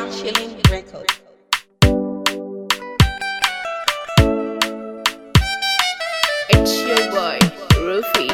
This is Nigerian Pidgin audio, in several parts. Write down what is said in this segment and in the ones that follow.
Chilling Record. It's your boy, Rufy.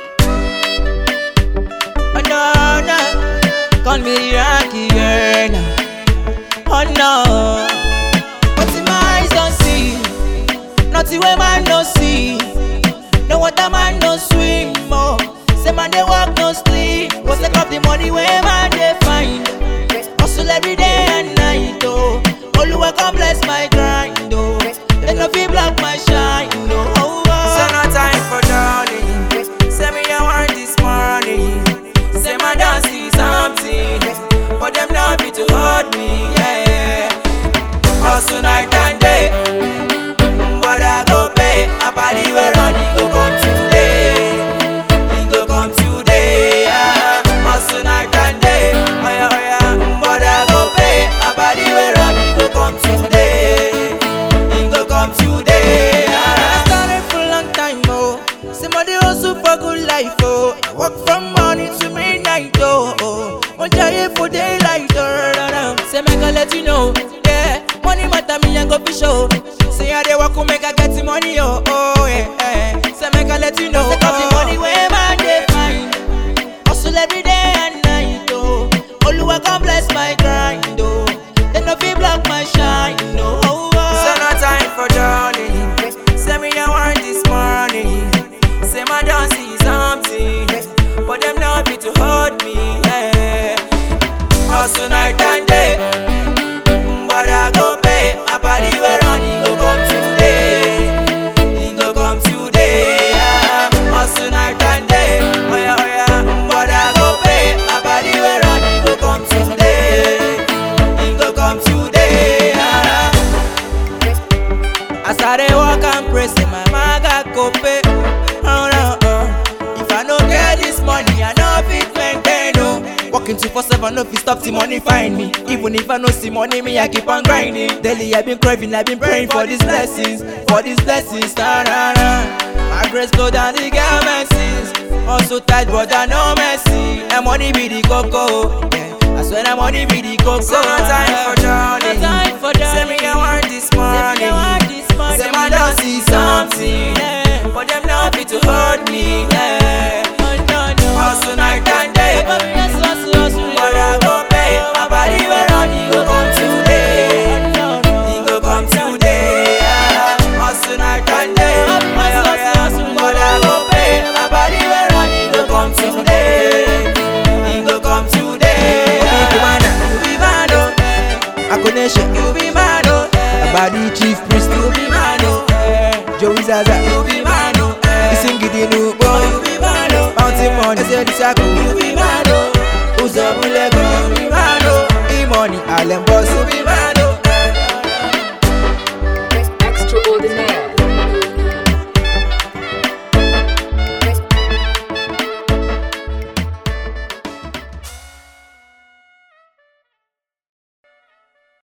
Oh no, no, call me the Rocky girl. Oh no, what in my eyes don't see, nothing where man no see. No water man no swim, oh. Say man they walk no sleep. What's the of the money where man they find? Hustle every day and night, oh. Oluwa come bless my grind, oh. They no feel block my shine, oh. oh, oh. So no time for darling. Say me I want this morning. Say my dance see something, but them not be to hold me. Yeah. Hustle night and day, but I go pay. A party where running go come today. He go come today. Yeah. Hustle night and day, oh yeah oh yeah. But I go pay. A party where running go come today. He go come today. I Yeah. started for a long time, oh. Somebody hustle for good life, oh. I work from morning to midnight, oh. oh. One try for daylight, oh. da, da, da. Say, make I let you know, yeah. Money matter me and go for show. Say, I they work, who make I get the money, oh, oh, yeah. yeah. Say, make I let you know, oh. the money where man they find. Hustle every day and night, oh. Oluwa come bless my grind, oh. They no feel block my shine, oh. oh, So oh. no time for darling. Say me I want this morning. Say my dance see something, but them not be to hold me. Yeah. Hustle night and day, but I go pay. A party where running go come today. He go come today. Yeah. Hustle night and day, oh yeah oh yeah, but I go pay. A party where running go come today. He go come today. Yeah. As I dey walk and pray, say my maga go pay. Oh, no, oh. If I no get this money, I no fit maintain. Oh. Working two for seven, no fit stop the money find me. Even if I no see money, me I keep on grinding. Daily I been craving, I been praying for these blessings, for these blessings. Nah, nah, nah. My grace go down the girl mercies. Also tight, but I no mercy. And money be the cocoa. Yeah. I swear that money be the cocoa. So no time for darling. No time for Say me I want this money. Say my don't see something, but them not be to hold me. Yeah. Hustle night and day, but I go pay. My body where on he go come today. He go come today. Yeah. Hustle night and day, oh yeah, oh yeah. but I go pay. My body where on he go come today. He go come today. Yeah. You be man, oh. Akonation, You be man, oh. Abadi Chief Priest, You be man, oh. Joey Zaza, You be man, oh. Isingidi You Nubo, be man, oh. Mountain Money, Eze You Disako, be man, oh. Uzobulego, You be man, oh. E-Money, Allen Boss,